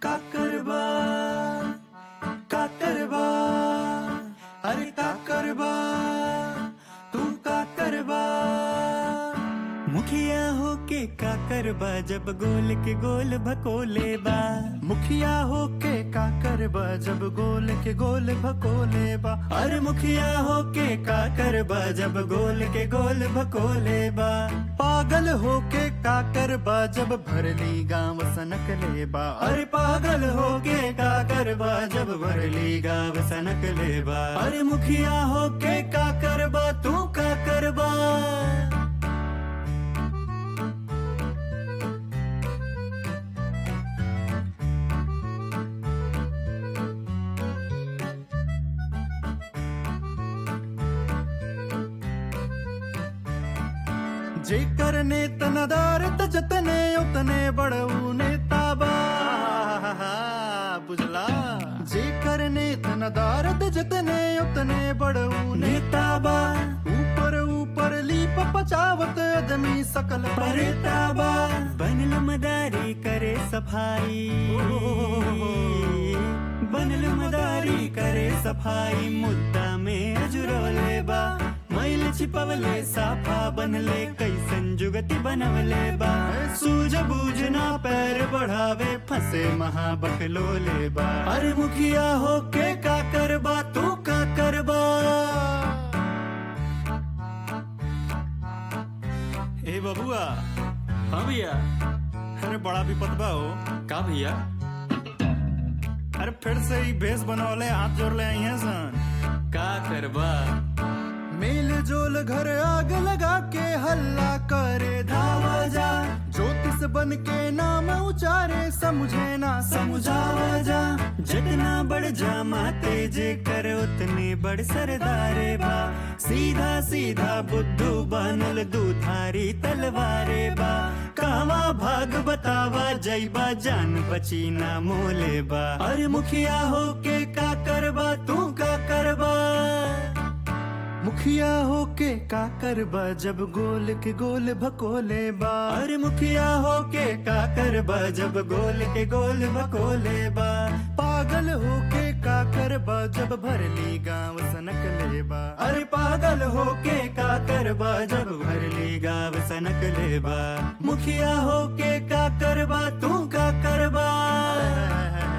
का करबा का करबा अरे का करबा तू का करबा मुखिया होके का करबा जब गोल के गोल भकोले बा मुखिया होके का करबा जब गोल के गोल भकोले बा अरे मुखिया होके का करबा जब गोल के गोल भकोले बा पागल होके का करबा जब भरली गांव सनक लेबा अरे पागल होके का करबा जब भरली गांव सनक लेबा अरे मुखिया होके का करबा तू का करबा जेकर नेत नदारत जतने उतने बड़ऊ नेताबा बुझला जेकर नेत नदारत जतने उतने बड़ऊ नेताबा ऊपर ऊपर लीप पचावत आदमी सकल परेताबा बनल मदारी करे सफाई बनल मदारी करे सफाई मुद्दा में अजुरोले बा मैल छिपवले साफा बनले कैसन जुगति बनवले बा सूझ बूझना पैर बढ़ावे फंसे महाबकलोले बा अरे मुखिया होके का करबा तू का करबा ए बबुआ हाँ भैया अरे बड़ा विपद बा हो का भैया अरे फिर से ही भेष बनवले हाथ जोड़ ले आई हैं सन का करबा मेल जोल घर आग लगा के हल्ला करे धावा जा ज्योतिष बन के नाम उचारे समझे ना समझावा जा जितना बढ़ जा माते जे कर उतने बड़ सरदारे बा सीधा सीधा बुद्धू बनल दूधारी तलवारे बा कावा भाग बतावा जैबा जान बची ना मोले बा अरे मुखिया होके का करबा तू का करबा मुखिया होके का करबा जब गोल के गोल भकोले बा अरे मुखिया होके का करबा जब गोल के गोल भकोले बा पागल होके का करबा जब भरली गांव सनक लेबा अरे पागल होके का करबा जब भरली गांव सनक लेबा मुखिया होके का करबा तू का करबा